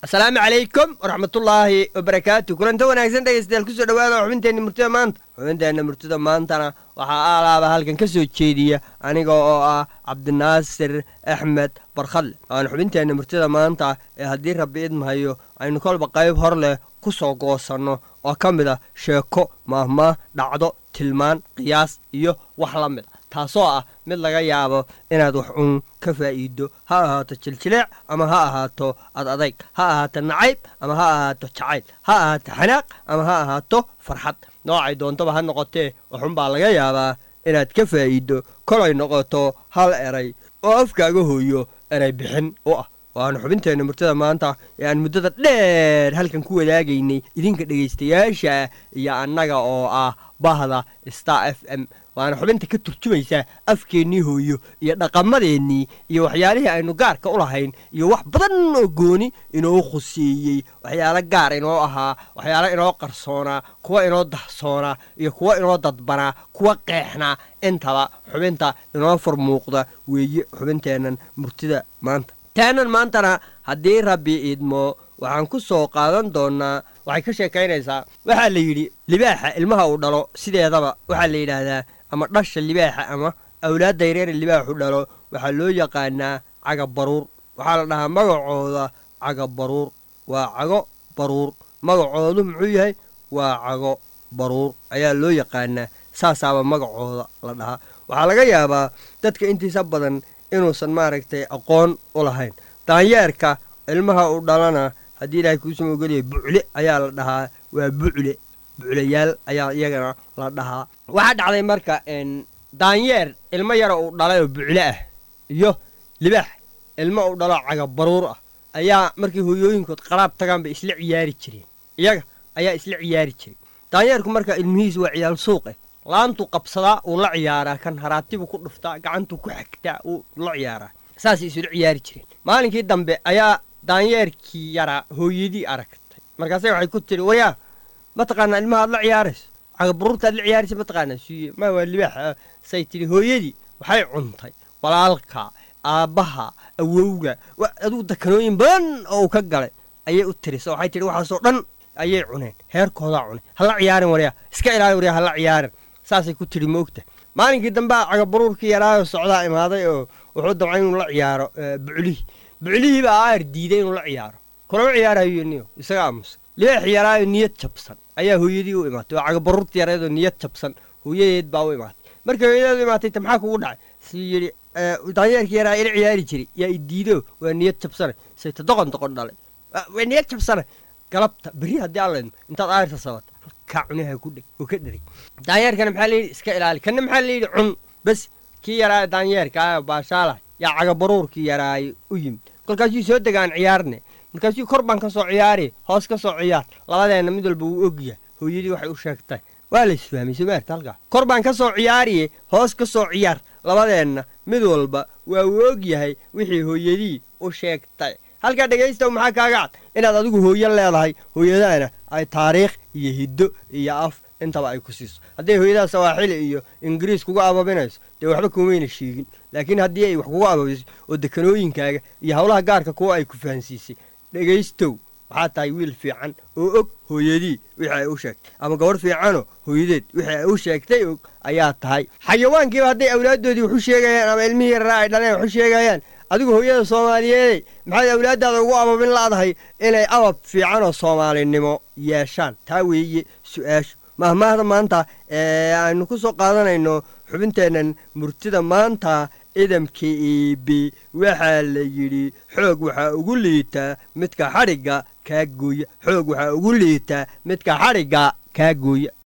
asalaamu calaykum waraxmatullaahi wabarakaatu kulanta wanaagsan dhegeystayaal kusoo dhawaada xubinteenna murtida maanta xubinteenna murtida maantana waxaa aalaaba halkan ka soo jeediya aniga oo ah cabdinaasir axmed barkhadle aan xubinteenna murtida maanta ee haddii rabbi idmahayo aynu kolba qayb hor leh ku soo goosanno oo ka mid ah sheeko maahmaah dhacdo tilmaan qiyaas iyo wax la mid a taasoo ah mid laga yaabo inaad wax uun ka faa'iido ha ahaato jiljileec ama ha ahaato ad adayg ha ahaato nacayb ama ha ahaato jacayl ha ahaato xanaaq ama ha ahaato farxad noocay doontaba ha noqotee waxunbaa laga yaabaa inaad ka faa'iiddo kolay noqoto hal eray oo afkaaga hooyo eray bixin u ah waanu xubinteenna murtada maanta ee aan muddada dheer halkan ku wadaagaynay idinka dhegaystayaasha iyo annaga oo ah bahda star f m waana xubinta ka turjumaysaa afkeennii hooyo iyo dhaqamadeennii iyo waxyaalihii aynu gaarka u lahayn iyo wax badan oo gooni inoo khuseeyey waxyaalo gaar inoo ahaa waxyaalo inoo qarsoonaa kuwa inoo dahsoonaa iyo kuwa inoo dadbanaa kuwa qeexnaa intaba xubinta inoo furmuuqda weeye xubinteennan murtida maanta taanan maantana haddii rabbi idmo waxaan ku soo qaadan doonnaa waxay ka sheekaynaysaa waxaa la yidhi libaaxa ilmaha uu dhalo sideedaba waxaa la yidhaahdaa ama dhasha libaaxa ama awlaadda yareere libaaxu dhalo waxaa loo yaqaanaa caga baruur waxaa la dhahaa magacooda caga baruur waa cago baruur magacoodu muxuu yahay waa cago baruur ayaa loo yaqaanaa saasaaba magacooda la dhahaa waxaa laga yaabaa dadka intiisa badan inuusan maaragtay aqoon u lahayn daanyeerka ilmaha uu dhalana haddii ilaahay kuusama ogolyahay bucle ayaa la dhahaa waa bucle buclayaal ayaa iyagana la dhahaa waxaa dhacday marka daanyeer ilmo yara uu dhalay oo bucle ah iyo libaax ilmo uu dhalo caga baruur ah ayaa markay hooyooyinkood qaraab tagaan bay isla ciyaari jireen iyaga ayaa isla ciyaari jiray daanyeerku marka ilmihiisu waa ciyaal suuqe laantuu qabsadaa uu la ciyaaraa kan haraatibuu ku dhuftaa gacantuu ku xagtaa uu la ciyaaraa saasay isula ciyaari jireen maalinkii dambe ayaa daanyeerkii yaraa hooyadii aragtay markaase waxay ku tiri wayaa mataqaanaa ilmaha ad la ciyaarayso cagabaruurta ad la ciyaaraysa mataqaanaa suuye ma waa libaax say tidhi hooyadii waxay cuntay walaalka aabbaha awowga aduu dakanooyin badan oo uu ka galay ayay u tirisa waxay tidhi waxaasoo dhan ayay cuneen heerkoodaa cunay hala ciyaarin waryaa iska ilaali waryaa hala ciyaarin saasay ku tidhi moogta maalinkii dambea cagabaruurkii yaraayo socdaa imaaday oo wuxuu damcay inuu la ciyaaro buclihii buclihii baa aar diiday inuu la ciyaaro kulama ciyaarayo niyo isaga aamusa libaax yaraayo niyad jabsan ayaa hooyadii u imaatay oo cagabaruurta yareedoo niyad jabsan hooyadeed baa u imaatay markay hooyadeed u imaatay ta maxaa kugu dhacay sii yidhi daanyeerkii yaraa ila ciyaari jiray yaa i diido waa niyad jabsane sayta doqon doqon dhalay waa niyad jabsane galabta berri haddii allaydmo intaad aarta sabata halkaa cunaha ku dheg oo ka dheray daanyeerkana maxaa layidhi iska ilaali kanna maxaa layidhi cun bes kii yaraa daanyeerka ah baashaalah yaa cagabaruurkii yaraayo u yimid kolkaasuu soo degaan ciyaarne markaasuu kor baan ka soo ciyaari hoos ka soo ciyaar labadeenna mid walba wuu ogyahay hooyadii waxay u sheegtay waa la isfahmay somaarta halkaa kor baan ka soo ciyaariye hoos ka soo ciyaar labadeenna mid walba waa uu og yahay wixii hooyadii u sheegtay halkaa dhegaystow maxaa kaaga cad inaad adigu hooyo leedahay hooyadaana ay taariikh iyo hiddo iyo af intaba ay ku siiso hadday hooyadaha sawaaxili iyo ingiriis kuga ababinayso dee waxba kumayna sheegin laakiin haddii ay wax kuga ababiso oo dekanooyinkaaga iyo howlaha gaarka kuwa ay ku fahansiisay dhegaystow waxaa tahay wiil fiican oo og hooyadii wixii ay u sheegtay ama gabadh fiicanoo hooyadeed wixii ay u sheegtay og ayaa tahay xayawaankiiba hadday awlaaddoodii waxu sheegayaan ama ilmihii yaraa ay dhaleen waxu sheegayaan adigu hooyada soomaaliyeeday maxaad awlaaddaada ugu ababin la'dahay inay abab fiican oo soomaalinimo yeeshaan taa weeye su-aashu mahmaahda maanta ee aynu ku soo qaadanayno xubinteennan murtida maanta idamka iibi waxaa la yidhi xoog waxaa ugu liitaa midka xadhigga kaa gooya xoog waxaa ugu liitaa midka xadhigga kaa gooya